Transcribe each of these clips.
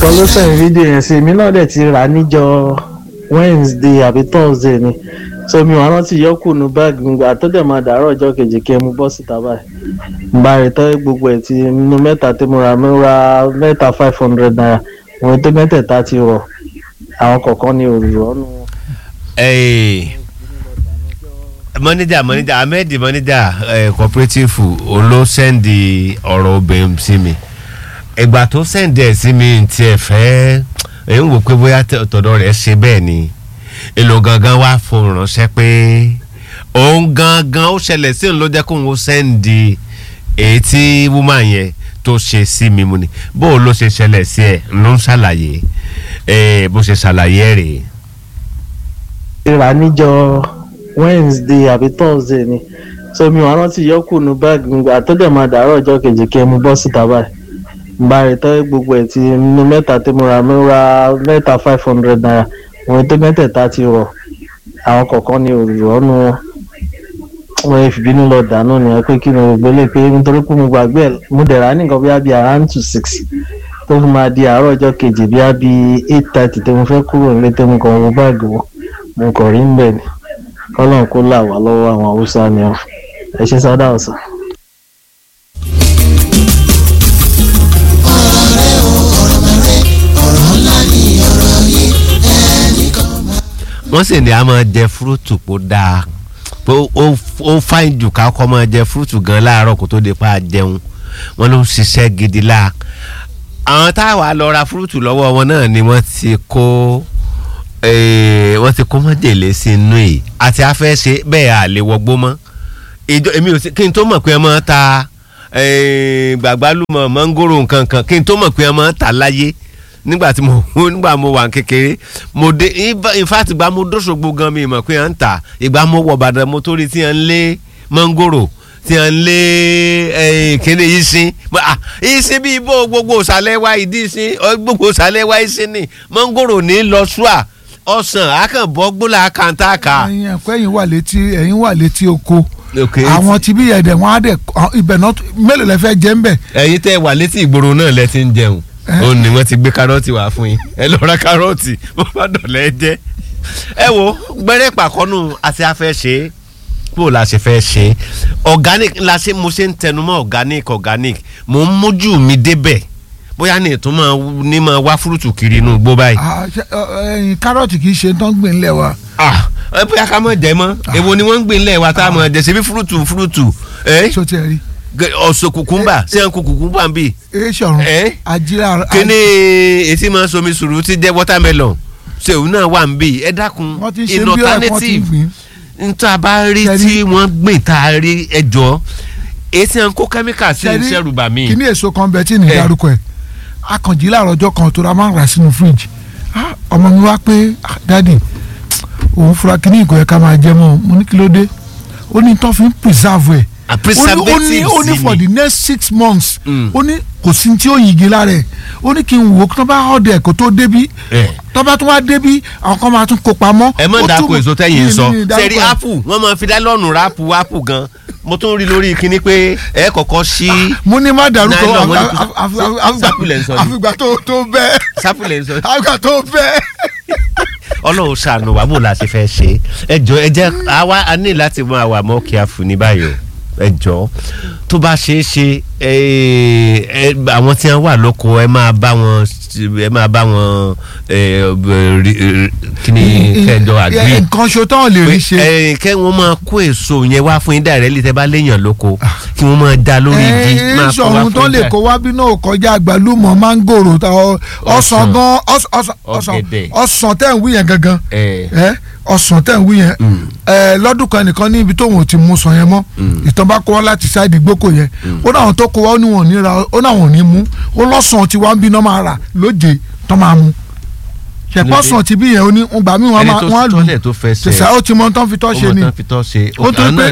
kan ló send fídíò yẹn sí èmi náà dẹ̀ ti rà á níjọ wednesday àbí thursday ni so mi wà rántí yọkù nu báàgì mi gbà tó dẹ̀ máa dàárọ̀ ọjọ́ kejì kí ẹ mú bọ́ síta báyìí n bá rí tọ́ gbogbo ẹ̀ ti nínú mẹ́ta tí mo ra mo ra mẹ́ta five hundred naira òun tó mẹ́tẹ̀ẹ̀ta ti rọ̀ àwọn kọ̀ọ̀kan ní òrùrọ̀ nù. mọ́níjà mọ́níjà ahmed mọ́níjà cooperative olóṣèǹdì ọ̀rọ̀ obìnrin sí mi ìgbà tó sẹ́ǹdì ẹ̀ sí mi tiẹ̀ fẹ́ ẹ̀ ń wò pé bóyá tọ̀dọ̀ rẹ̀ ṣe bẹ́ẹ̀ ni èlò gangan wá fún ránṣẹ́ pé òun gangan ó ṣẹlẹ̀ sí òun ló jẹ́ kóun ó sẹ́ǹdì èyí tí woman yẹn tó ṣe sí mi mu ni bó o ló ṣe ṣẹlẹ̀ sí ẹ̀ ló ń ṣàlàyé bó ṣe ṣàlàyé ẹ̀ rèé. rà níjọ wednesday àbí thursday ni so mi wà rántí yọkù nu báàgì mi gbà tó dẹ̀ máa dàárọ̀ ọjọ́ kejì kí ẹ mú bọ́ síta báyìí n bá rí tọ́ gbogbo ẹ̀ ti nínú mẹ́ta tí mo ra mo ra mẹ́ta five hundred naira òun tó mẹ́tẹ̀ẹ̀ta ti rọ̀ àwọn kọ̀ọ̀kan ní òrùrọ̀ nù wọn wọn fi bínú lọ dànù nìyẹn pé kí ni gbogbo lè pé nítorí pé mo gbàgbé ẹ̀ mo dẹ̀ ra nìkan bí i around two six tó fi máa di àárọ̀ ọjọ́ kejì bí i eight thirty tí mo fẹ́ kúrò nílé tí mo kàn wọ báàgì wọn mo kàn rí ń bẹ̀ ni kọ́lọ́n kó là wá lọ́wọ́ àwọn haúsá ni ọ ẹ ṣe sádà ọ̀sán. wọ́n sì ní a máa jẹ fúrúùtù kó dáa pé ó fáìn jù ká kọ́ máa jẹ fúrúùtù gan láàárọ̀ kó tó di pa jẹun wọ́n ló ń ṣiṣẹ́ gidi la àwọn táwa lọ ra fúrúùtù lọ́wọ́ wọn náà ni wọ́n ti kó wọ́n ti kó mọ́jèlé sí inú yìí àti afẹ́ ṣe bẹ́ẹ̀ à lè wọgbó mọ́ ìjọ èmi ò sí kí n tó mọ̀ pé ẹ máa ta gbàgbálùmọ̀ mọ́ngòrò nǹkan kan kí n tó mọ̀ pé ẹ máa ta láyé nígbà tí mo nígbà mo wà kékeré mo dé in fact ìgbà mo dóṣogbo gan mi mọ̀ pé à ń tà ìgbà mo wọ̀ bàdàn mo tó rí tí à ń lé mọ́ngòrò tí à ń lé kíni yìí sin yìí sin bí ibo gbogbo ìsàlẹ̀ wa ìdí sin gbogbo ìsàlẹ̀ wa yìí sin ni mọ́ngòrò ní lọ ṣùà ọ̀sán àkànbọ́ gbólà kàńtàkà. ẹyin ẹ̀kọ́ ẹ̀yin wà létí ẹ̀yin wà létí oko àwọn tí bí ẹ̀dẹ̀ wọn á dẹ̀ ibẹ̀ náà mélòó lẹ fẹ́ jẹ́ ń bẹ̀. ẹ̀yin tẹ́ wà létí ìgboro náà lẹ ti ń jẹun ó ní wọ́n ti gbé kárọ́ọ̀tì wá fún yín ẹ lọ ra kárọ́ọ̀tì bó bá dọ̀lẹ́ jẹ́ ẹ wo gbẹ́rẹ́ pàkọ́nù àti afẹ́ ṣe é bó la ṣe fẹ́ ṣe organic la ṣe mo ṣe ń tẹnumọ́ organic organic mo ń mójú mi débẹ̀ bóyá ní ìtún máa ní máa wá fúrúùtù kiri inú igbó báyìí. ẹyin kárọ̀tì kì í ṣe tán gbìn lẹ̀ wa. ẹ bóyá ká mọ̀ jẹ́ mọ́ èwo ni wọ́n ń gbìn lẹ̀ wa tá a mọ̀ jẹ́ ṣe bí fúrúùtù fúrúùtù. so tẹ rí. ọ̀sọ̀ kùkúmbà ṣé ń kú kùkúmbà ń bì. e sọ̀run ajílẹ̀. kíní etí máa somi sùúrù ti jẹ́ watermelon ṣé òun náà wà ń bì ẹ dákun in alternative nítorí a bá rí tí wọ́n gbìn tá a rí ẹjọ́ èsì à ń kó kẹ́míkà sí ìṣẹ́rù bà mí. kíní èso kan bẹ tí ní dárúkọ ẹ akànjí láàárọ̀ ọjọ́ kan tó ra máa ń rà sínú fíríjì ọmọ mi wá pé dádì òun fura kíní ìkọ̀ yẹn ká máa jẹ mọ́ mo ní kí ló dé ó ní tó fi ń preserve ẹ̀ ó ní ó ní for the next six months ó ní kò sí tí ó yigi lára ẹ̀ ó ní kí n wò tó bá ọ̀dẹ̀ kó tó débí tó bá tún wá débí àwọn kan máa tún kó pamọ́. ẹ mọ̀ dàkú èso tẹ́yìn sọ sẹ́rí apple wọ́n máa fi dá lọ́ọ̀nù rápù apple gan mo tún rí lórí kinní pé ẹ kọ́kọ́ sí. mo ní má dárúkọ sápìlẹ̀ ń sọ ni àfìgbà tó tó bẹ́ẹ̀ sápìlẹ̀ ń sọ ni àfìgbà tó bẹ́ẹ̀. ọlọ́run ṣàánú wa bó la ṣe fẹ́ ṣe ẹ jọ ẹ jẹ́ àwa a ní láti máa wà mọ́ kí a fún ní báyìí o ẹ jọ tó bá ṣeé ṣe àwọn tí wọn wà lóko ẹ máa bá wọn ẹ máa bá wọn kí ni kẹjọ àgbẹ̀. nǹkan ṣo tán lè rí ṣe. kẹ́ wọ́n máa kó èso yẹn wá fún yín dàrẹ́lì tẹ́ bá léèyàn lóko kí wọ́n máa da lórí igi máa kó wá fún yín. ìṣòro tó lè kó wá bí náà kọjá àgbàlùmọ̀ mángòrò ọsàn gan ọsàn tẹ̀ ń wí yẹn gangan ọsàn tẹ̀ ń wí yẹn lọ́dún kan nìkan ní ibi tóun ò ti mú sàn yẹn mọ́ ìtàn bá kó wá láti ṣáìdì gbókò yẹn ó náà tó kó wá ó ní wọn ní ra ó náà wọn ní mú ó lọ́sàn tí wọ́n ń bí náà máa rà lóje tó máa mú ṣẹ̀pọ̀ sàn ti bí yẹn ó ní gbà mí wọn á lù tẹ̀sán ó ti mọ tán fi tọ́ ṣe ni ó tó pé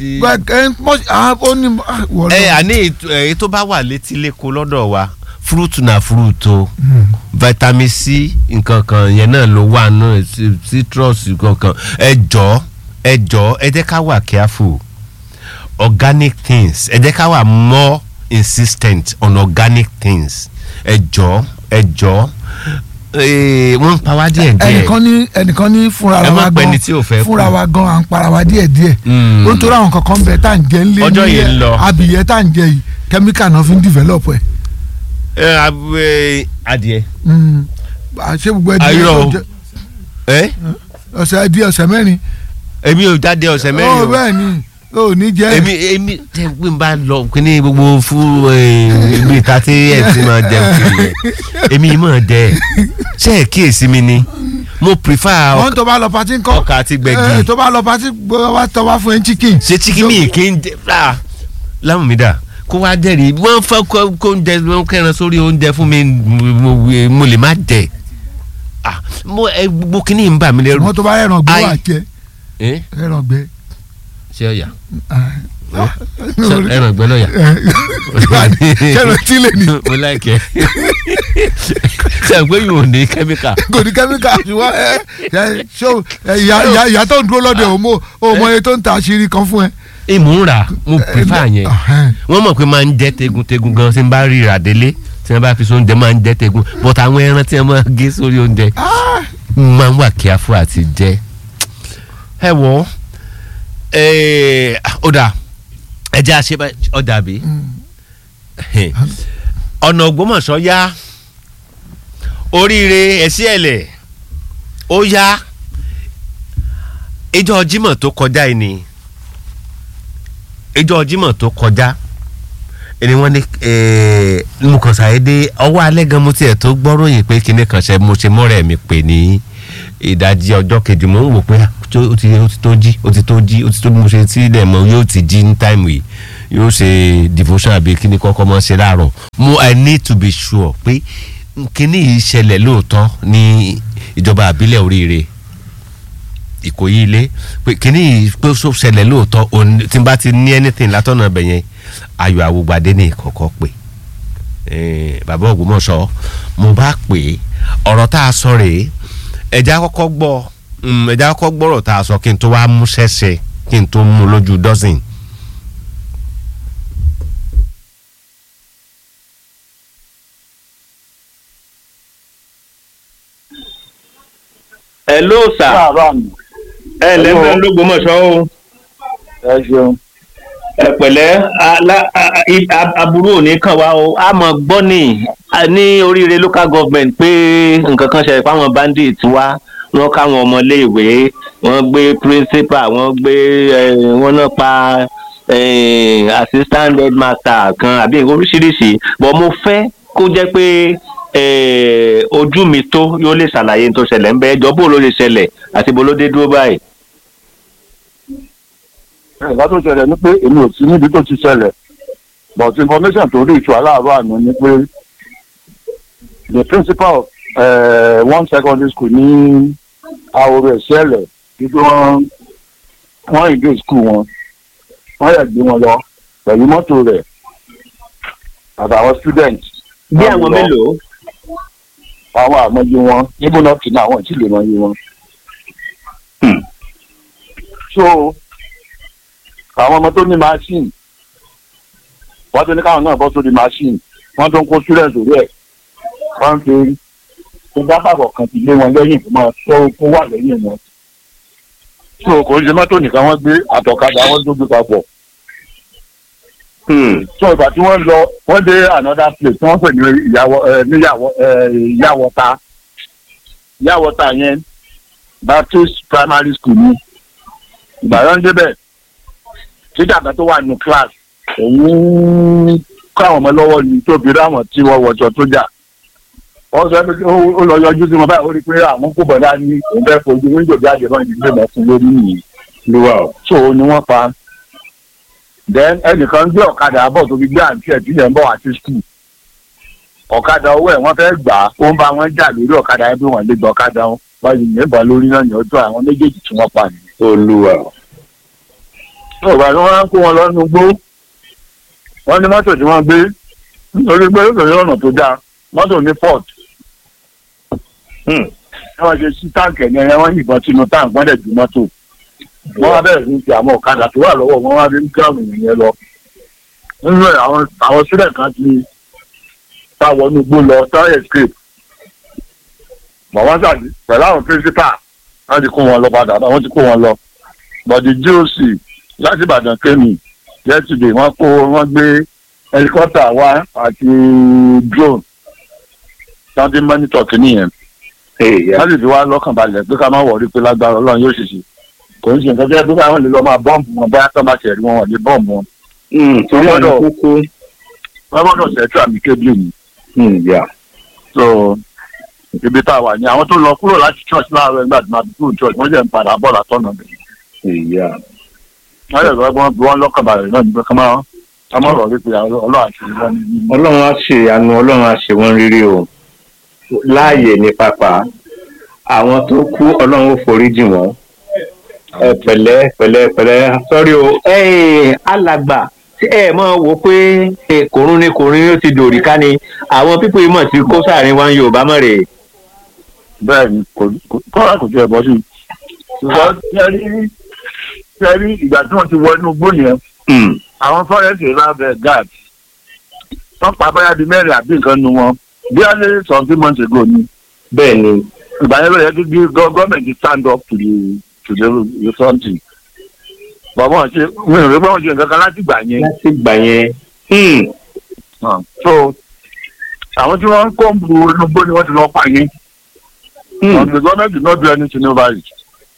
ẹ àní èyí tó bá wà létí lẹ́kọ̀ọ́ lọ́dọ̀ wa fúrúùtù náà fúrúùtù vitamin c nǹkan kan yẹn náà ló wà náà citrus nǹkan kan ẹ jọ ẹ jọ ẹ jẹ́ ká wà careful organic things ẹ jẹ́ ká wà more insistent on organic things ẹ jọ ẹ jọ eh, wọ́n ń pa wá díẹ̀ díẹ̀ ẹnìkan ní ẹnìkan ní fúnra Ẹ má wa pẹ́ gan ni tí ò fẹ́ fúnra kú. wa gan à ń para wa díẹ̀ díẹ̀ Mm. ó ń torí àwọn kankan bẹ tá à ń jẹ ńlé Ọjọ́ ní yìí ń lọ. abìyẹ tá à ń jẹ yìí kẹ́míkà náà fi ń develop ẹ̀ ẹ ab- eh, adìẹ Mm. àṣé gbogbo ẹdí Ayọ̀ o. ẹ ọ̀sẹ̀ ẹdí ọ̀sẹ̀ mẹ́rin èmi ò jáde ọ̀sẹ̀ ó mẹ́rin o bẹ́ẹ̀ ni ó ní jẹ́ èmi èmi tẹ pé n bá lọ kíní gbogbo fún ibi ìta tí ẹ ti máa jẹun kiri yẹn èmi yìí máa dẹ ṣe é kíyèsí mi ni mo prefer wọ́n tó bá lọ patí ńkọ́ ọkà àti gbẹ̀gì. Eh, tó bá lọ patí gbọ́ wá tọ́ wá fún ẹ chicken ṣe chicken mi kì í jẹ ah láwọn mi dà kó wá jẹ́rìí wọ́n fẹ́ kó kó oúnjẹ wọ́n kẹ́ran sórí oúnjẹ fún mi mo mo- mo lè má jẹ ah mo ẹ gbogbo kíní ń bà mí lẹ́rù. wọ́n tó bá ẹran gbé Ai. wà jẹ ẹ ẹran gbé ṣé ọ̀yà Ah. Ṣé ẹran ìgbẹ́ lọ́yà. kẹrọ tí lè ní mo láìkẹ́ ṣe àgbẹ̀ yìí ò ní kẹ́míkà. kò ní kẹ́míkà ṣùgbọ́n ẹ ẹ ṣó ẹ, ìyá ìyá ìyá tó ń dúró lọ́dọ̀ ò mọ ò mọ iye tó ń ta àṣírí kan fún ẹ. ìmú ń rà mo prefer yẹn Ọ̀hẹ́n. wọ́n mọ̀ pé máa ń jẹ́ tegun-tegun gan tí n bá rí ìràdélé tí wọ́n bá fi sóúnjẹ máa ń jẹ́ tegun but àwọn ẹran tí wọ́n máa gé sórí oúnjẹ Ah, máa ń wà kíáfù àti jẹ ẹ wọ ẹ ó dà ẹ jẹ́ àṣẹ ọ̀dà bí ọ̀nà Ògbómọ̀ṣọ́ yá oríire ẹ̀sí ẹ̀lẹ̀ ó yá ìjọ Jímọ̀ tó kọjá yìí ni ìjọ Jímọ̀ tó kọjá ẹni wọ́n ní mo kàn ṣàyédé ọwọ́ alẹ́ gan mo tiẹ̀ tó gbọ́ròyìn pé kinní kan ṣe mo ṣe mọ́rẹ̀ mi pè ní ìdajì ọjọ́ kejì mo ń wò pé ah, ó ti ó ti tó jí ó ti tó jí ó ti tó bí mo ṣe tí ilẹ̀ mọ́ yóò ti jí ní táìmù yìí yóò ṣe devotion àbí kíní kọ́kọ́ mọ́ ṣe láàárọ̀ mo i need to be sure pé kíní yìí ṣẹlẹ̀ lóòótọ́ ní ìjọba àbílẹ̀ oríire ìkòyí ilé pé kíní yìí pé ó ṣẹlẹ̀ lóòótọ́ òun- tí n bá ti ní anything látọ̀nà ibẹ̀ yẹn ayọ̀ àwògbàdé ní ìkọ̀kọ̀ pé eh, bàbá Ògbómọ̀ṣọ́ mo bá pè é ọ̀rọ̀ tá a sọ rèé ẹ̀já kọ́kọ́ gbọ́ mm, ẹ̀já kọ́kọ́ gbọ́rọ̀ tá a sọ kí n tó wá mú ṣẹ́ṣẹ́ kí n tó mú lójú dọ́sìn. hello sir Bàbá mi, ẹ lẹ́gbẹ̀ẹ́ lÓgbómọ̀ṣọ́ o ẹ ṣeun. ẹ pẹ̀lẹ́ alá- a- a- i- a- aburú ò ní kàn wá o a mọ̀ gbọ́ ní a ní oríire local government pé nǹkan kan ṣẹlẹ̀ fáwọn bandit wá wọ́n káwọn ọmọléèwé wọ́n gbé principal wọ́n gbé eh, wọ́n náà pa eh, assistant headmaster kan àbí oríṣiríṣi but mo fẹ́ kó jẹ́ pé eh, ojú mi tó yóò lè ṣàlàyé ní tó ṣẹlẹ̀ ń bẹ́ ẹjọ́ bó ló lè ṣẹlẹ̀ àti bó ló dé dúró báyìí. Ìgbà tó ṣẹlẹ̀ ni pé èmi ò sí níbi tó ti ṣẹlẹ̀. But information tó rí ìṣù aláàbọ̀ àná ni pé the principal of uh, one secondary school ní Ahoro Ẹ̀ṣẹ́lẹ̀ wípé wọ́n wọ́n ìgbé school wọn. Wọ́n yẹ̀ gbé wọn lọ pẹ̀lú mọ́tò rẹ̀ àtàwọn students. bí Wọ́n àwọn lọ. mélòó. àwọn àmọye wọn níbo náà kì í náà àwọn ìtìlẹ̀ mọye wọn. so àwọn ọmọ tó ní machine wọ́n tó ní káwọn náà bọ́ sórí machine wọ́n tó ń kó student orí ẹ̀ wọ́n ń fi tó dábàbọ̀ kan ti lé wọn lẹ́yìn tó máa tó kó wà lẹ́yìn wọn. so kò ń ṣe mọ́tò nìkan wọ́n gbé àtọ̀kadà wọ́n tó gbé papọ̀. Hmm. so ìgbà tí wọ́n lọ wọ́n dé another place tí wọ́n pè ní ìyàwó ẹ níyàwó ẹ ìyàwọ́ta ìyàwọ́ta yẹn Baptist primary school ni ìgbàlọ́ ń débẹ̀ títà kan tó wà nínú class òun kọ́ àwọn ọmọ lọ́wọ́ ni tó fi ráwọn tí wọ́n wọ̀jọ tó jà wọ́n sọ pé ó- ó lọ yọjú sí wọn báyìí ó rí i pé àwọn kò bọ̀dá ní òun fẹ́ fojú wíńdò jáde náà ní ilé mọ̀ọ́kùn lórí nìyí lúwa o. so òun ni wọ́n pa then ẹnìkan gbé ọ̀kadà bọ̀ tó fi gbé àǹtí ẹ̀ tí yẹn ń bọ̀ àti skul ọ̀kadà owó ẹ̀ wọ́n fẹ́ gbà á ó ń bá wọn jà lórí ọ̀kadà ẹ̀ bí wọ́n lè gba ọ̀kadà wọn báyìí ní ìbọn lórí náà ní ọjọ́ àwọn méjèèjì tí wọ́n pa nìyẹn. olúwa o. ọ̀gá ni wọ́n á kó wọn lọ́nu gbó wọ́n ní mọ́tò tí wọ́n gbé nítorí pé ó kèrè ọ̀nà tó dáa mọ́tò ní port Hmm. ẹ wọ́n ṣe sí táǹkì ẹ̀yẹ yẹn wọ́n yìnbọn sínú táǹkì wọ́n dẹ̀ ju mọ́tò wọ́n wá bẹ̀rẹ̀ sí ti àwọn ọ̀kadà tó wà lọ́wọ́ wọn wá fi ń gíráàmù yẹn lọ nínú ẹ̀ àwọn àwọn sílẹ̀ kan ti ta wọnú igbó lọ táwọn escape bọ̀ wọ́n ṣàdí pẹ̀lú àwọn principal wọ́n ti kó wọn lọ padà wọ́n ti kó wọn lọ but the GOC láti Ìbàdàn kémi yesterday wọ́n kó wọ́n gbé helicopter wá àti drone wọ́n ti monitor kìíní yẹn wọ́n sì fi wá lọ́kàn balẹ̀ pé ká má wọ̀rí pé lágbára Ọlọ́run yóò ṣèṣe kò ń ṣe nǹkan tó yẹ pé káwọn lè lọ máa bọ́ǹbù wọn bóyá tó bá ṣẹ̀rí wọn wọ́n lè bọ́ǹbù wọn torí Wọ́n ọ̀nà gbọ́dọ̀- kúkú wọ́n gbọ́dọ̀ ṣẹ́tù àmì kébìlì ni so ibi tá a wà ní àwọn tó lọ kúrò láti church láàárọ̀ nígbà tí wọ́n ti kúrò church wọ́n jẹ́ ń padà bọ̀ látọ̀nà bẹ̀. wọ́n yẹ kí wọ́n bí wọ́n lọ́kàn balẹ̀ náà nígbà kan máa ká má rọ̀ wípé ọlọ́run àti ìwọ́n ní. ọlọ́run á ṣe àánú ọlọ́run á ṣe wọ́n rírí o láàyè ní pápá àwọn tó kú ọlọ́run ó foríjì wọ́n ẹ pẹ̀lẹ́ pẹ̀lẹ́ pẹ̀lẹ́ sọ́rí o ẹ̀ẹ́n alàgbà tí ẹ mọ̀ wò pé ẹ, kòrún ni kòrún ni ó ti dòrí ká ni àwọn pípé mọ̀ tí kó sáàrin wa ń yorùbá mọ̀ rè bẹ́ẹ̀ ni kò kò- kọ́ra kò tiẹ̀ bọ́ sí i. ṣùgbọ́n tẹ́rí tẹ́rí ìgbà tí wọ́n ti wọ inú igbó yẹn àwọn fọ́rẹ́sì rábẹ̀ gad wọ́n pa báyà bíi mẹ́rin àbí nǹkan nu wọn bí wọ́n lé something months ago ni bẹ́ẹ̀ ni ìgbà yẹn ló yẹ kí gọ́ọ̀mẹ̀ntì stand up to the to the the something. bàbá wọn ṣe wọn ò rí pé wọn ṣe nǹkan kan láti gbà yẹn. láti gbà yẹn hmm, so àwọn tí wọ́n ń kó ń bu inú igbó ni wọ́n ti lọ pa yín. hmm, and the government did not do anything over it.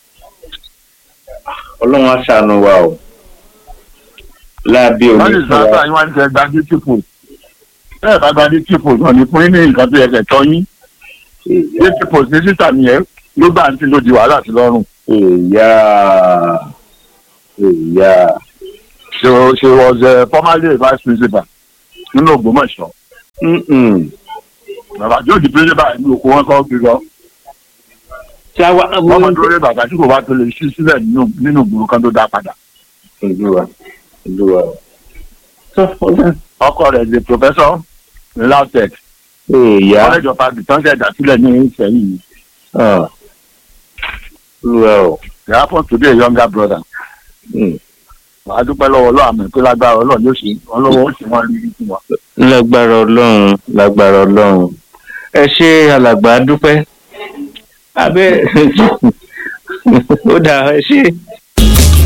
ọlọ́run á ṣàánú wa o láàbí wọ́n omi sì fún sọ wa àtàwọn wá ní kẹ́ gba dé tìpò. bẹ́ẹ̀ bá gba dé tìpò náà ní fún yín ní nǹkan tó yẹ kẹ́ tọ́ yín. dé tìpò ní sísà nìyẹn ló bá ń tí ló di wàhálà sí lọ́rùn. ìyá ìyá she was she was uh, formerly a vice principal nínú Ògbómọ̀ṣọ́. Mm-mm. bàbá tí ó di principal ní oko wọn kọ́ gbé lọ. ṣá wa wọ́n mọ̀ lórí bàbá tí kò bá tó lè ṣí sílẹ̀ nínú nínú ìgboro kan tó dá padà. olúwa olúwa ọkọ rẹ̀ di professor ní LAUTECH ìyá college of agric tán ṣẹ̀dá sílẹ̀ ní Ìṣẹ̀yìn. ah, olúwa o they happen to be a younger brother. Mm. wàá dúpẹ́ lọ́wọ́ ọlọ́run àmì pé lágbára ọlọ́run yóò ṣe wọn lọ́wọ́ ó sì wọ́n rí fún wa. lágbára ọlọ́run lágbára ọlọ́run ẹ ṣe alàgbà dúpẹ́ abẹ́ ó dà ẹ ṣe